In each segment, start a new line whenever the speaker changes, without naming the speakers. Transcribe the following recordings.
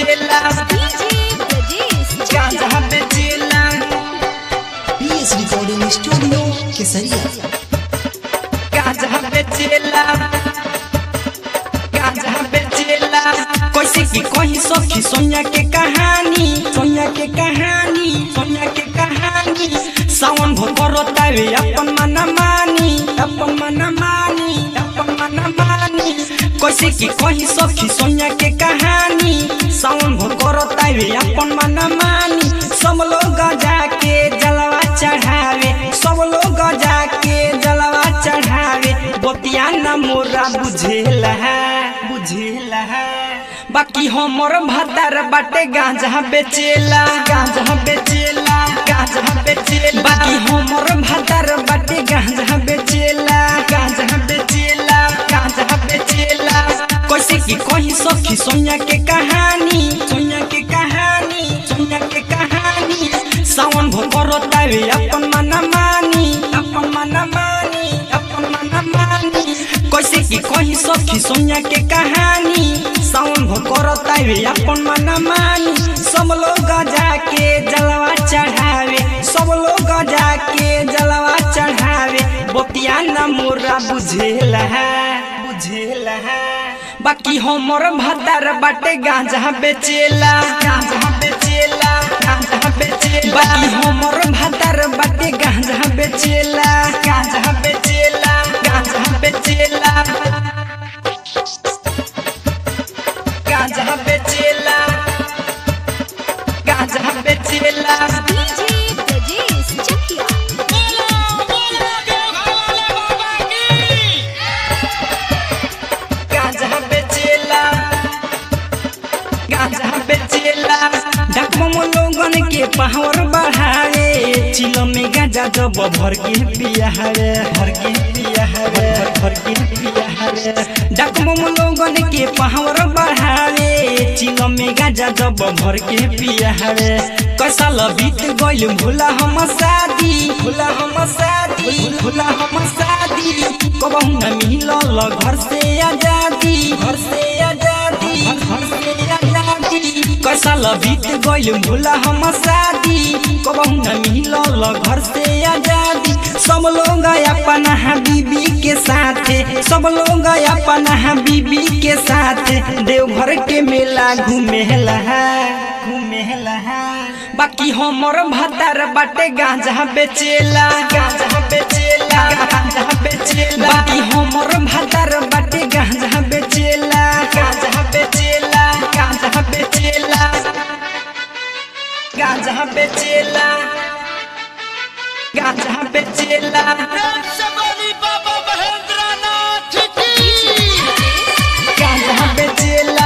बेचेला
डीजे ब्रजेश
गांजा बेचेला
पीएस रिकॉर्डिंग स्टूडियो केसरिया
गांजा बेचेला गांजा बेचेला कैसे की कही सखी सोनिया के कहानी सोनिया के कहानी सोनिया के कहानी सावन भो करतावे अपन मन मानी अपन मन मानी अपन मन मानी कैसे की कही सखी सोनिया के कहानी सावन भो करतावे अपन मन मानी सब लोग जाके जलवा चढ़ावे सब लोग जाके जलवा चढ़ावे बतिया न मोरा बुझेला बुझेला बाकी हमर भतार बाटे गांजा बेचेला गांजा बेचेला गांजा बेचेला बाकी हमर भतार बाटे गांजा बेचेला गांजा बेचेला गांजा बेचेला कैसे की कही सखी सोनिया के कहानी सोनिया के कहानी सोनिया के कहानी सावन भो करतावे अपन मन मानी अपन मन मानी अपन मन मानी कैसे की कही सखी सोनिया के कहानी सावन भो करतावे अपन मन मानी सब लोग जाके जलवा चढ़ावे सब लोग जाके जलवा चढ़ावे बतिया न मोरा बुझेला बुझेला बाकी हमर भतार बाटे गांजा बेचेला गांजा बेचेला गांजा बेचेला बाकी हमर भतार बाटे गांजा बेचेला गांजा बेचेला गांजा बेचेला गांजा बेचेला गांजा बेचेला
डीजे ब्रजेश चकिया
गांजा बेचेला गांजा बेचेला डकमम लोगन के पावर बढ़ावे चिलो में गांजा जब भर के पिया हरे भर के पिया हरे भर के पिया हरे डकमम लोगन के पावर बढ़ावे चिलो में गांजा जब भर के पिया हरे कैसा बीत गइल भूला हम शादी भूला हम शादी भूला हम शादी कबहू न मिलल घर से आजादी घर से आजादी घर से आजादी कैसा बीत गइल भूला हम शादी कबहू न मिलल घर से आजादी सब लोग अपन बीबी के साथ सब लोग अपन बीबी के साथ देवघर के मेला घूमेला घूमेला बाकी हमर भतार बाटे गांजा बेचेला गांजा बेचेला गांजा बेचेला बाकी हमर भतार बाटे गांजा बेचेला गांजा बेचेला गांजा बेचेला गांजा बेचेला गांजा बेचेला गांजा बेचेला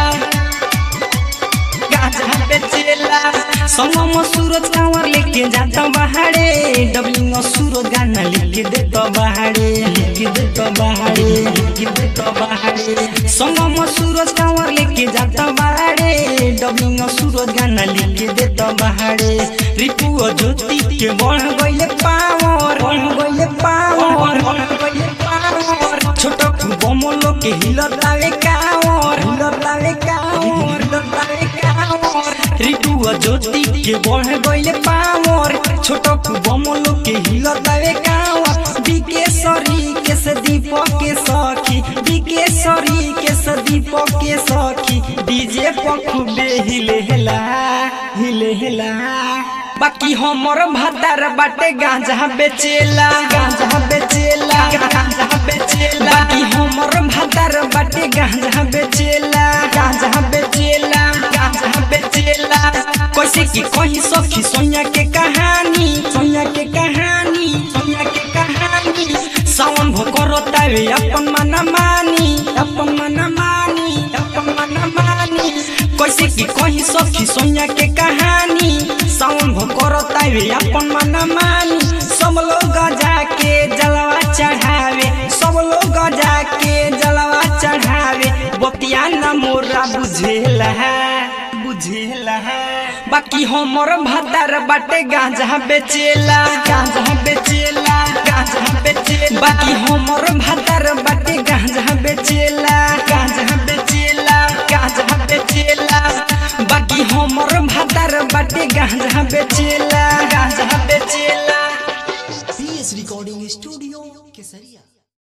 गांजा बेचेला संगम सूरज कांवर लेके जाता बहाड़े डबलिंग सूरज गाना लिख देता बहाड़े लिख देता बहाड़े लिख देता बहाड़े संगम सूरज कांवर लेके जाता बहाड़े डबलिंग सूरज गाना लिख देता बहाड़े रिपु और ज्योति के बढ़ गइले पावर बढ़ गइले पावर बढ़ गइले पावर छोटा बमलो के हिलतावे कावर हिलतावे कावर हिलतावे कावर रिटू और ज्योति के बढ़ गइले पावर छोटा बमलो के हिलतावे कावर बिकेशरी के से दीपक के सखी बिकेशरी के से दीपक के सखी डीजे पखु बे हिले हेला हिले हेला बाकी हमर भतार बाटे गांजा बेचेला गांजा बेचेला गांजा बेचेला बाकी हमर भतार बाटे गांजा बेचेला गांजा बेचेला गांजा बेचेला कैसे की कही सखी सोनिया के कहानी सोनिया के कहानी सोनिया के कहानी सावन भो करतावे अपन मन मानी अपन मन मानी अपन मन मानी कैसे की कही सखी सोनिया के कहानी सावन भो करतावे अपन मन मानी सब लोग जाके जलवा चढ़ावे सब लोग जाके जलवा चढ़ावे बतिया न मोरा बुझेला बुझेला बाकी हमर भतार बाटे गांजा बेचेला गांजा बेचेला गांजा बेचेला बाकी हमर भतार बाटे गांजा बेचेला गांजा बेचेला गांजा बेचेला बाकी भातार बाटे गांजा बेचेला गांजा बेचेला
पीएस रिकॉर्डिंग स्टूडियो केसरिया